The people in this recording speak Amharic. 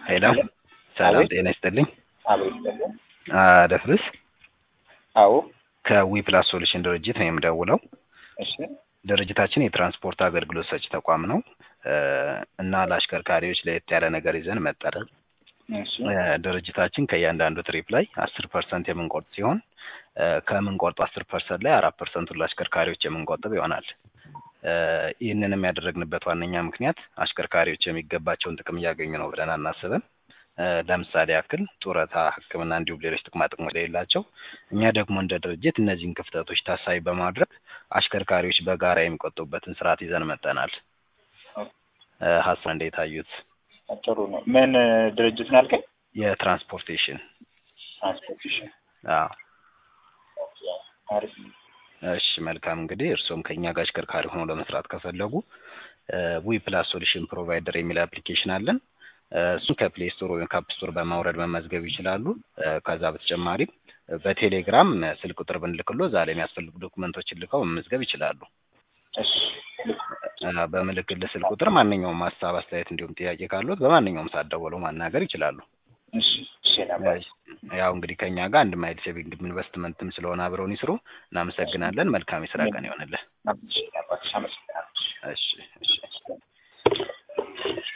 ሄሎ ሰላም አቤት። ጤና ይስጥልኝ። አቤት ደግሞ ደፍርስ አዎ ከዊ ፕላስ ሶሉሽን ድርጅት ነው የምደውለው። እሺ ድርጅታችን የትራንስፖርት አገልግሎት ሰጪ ተቋም ነው እ እና ለአሽከርካሪዎች ለየት ያለ ነገር ይዘን መጠን እሺ ድርጅታችን ከእያንዳንዱ ትሪፕ ላይ አስር ፐርሰንት የምንቆርጥ ሲሆን እ ከምንቆርጡ አስር ፐርሰንት ላይ አራት ፐርሰንቱን ለአሽከርካሪዎች የምንቆጥብ ይሆናል። እ ይህንንም ያደረግንበት ዋነኛ ምክንያት አሽከርካሪዎች የሚገባቸውን ጥቅም እያገኙ ነው ብለን አናስብም። እ ለምሳሌ ያክል ጡረታ፣ ሕክምና እንዲሁም ሌሎች ጥቅማ ጥቅሞች የሌላቸው እኛ ደግሞ እንደ ድርጅት እነዚህን ክፍተቶች ታሳቢ በማድረግ አሽከርካሪዎች በጋራ የሚቆጥቡበትን ስርዓት ይዘን መጠናል። እ ሀሳብ እንዴት አዩት? ጥሩ ነው። ምን ድርጅት ነው ያልከኝ? የትራንስፖርቴሽን ትራንስፖርቴሽን። አዎ አሪፍ ነው። እሺ መልካም እንግዲህ እርስዎም ከእኛ ጋር አሽከርካሪ ሆኖ ለመስራት ከፈለጉ ዊ ፕላስ ሶሉሽን ፕሮቫይደር የሚል አፕሊኬሽን አለን። እ እሱን ከፕሌይ ስቶር ወይም ከአፕ ስቶር በማውረድ መመዝገብ ይችላሉ። እ ከዛ በተጨማሪም በቴሌግራም ስልክ ቁጥር ብንልክሎ እዛ ላይ የሚያስፈልጉ ዶኩመንቶችን ልከው መመዝገብ ይችላሉ። እሺ እ በምልክልህ ስልክ ቁጥር ማንኛውም ሀሳብ፣ አስተያየት እንዲሁም ጥያቄ ካሉት በማንኛውም ሰዓት ደውለው ማናገር ይችላሉ። እሺ እሺ ነበር። ያው እንግዲህ ከእኛ ጋር አንድ ማይል ሴቪንግ ኢንቨስትመንትም ስለሆነ አብረውን ይስሩ። እናመሰግናለን። መልካም የስራ ቀን ይሆንልህ። እሺ ነበር። አመሰግናለሁ። እሺ እሺ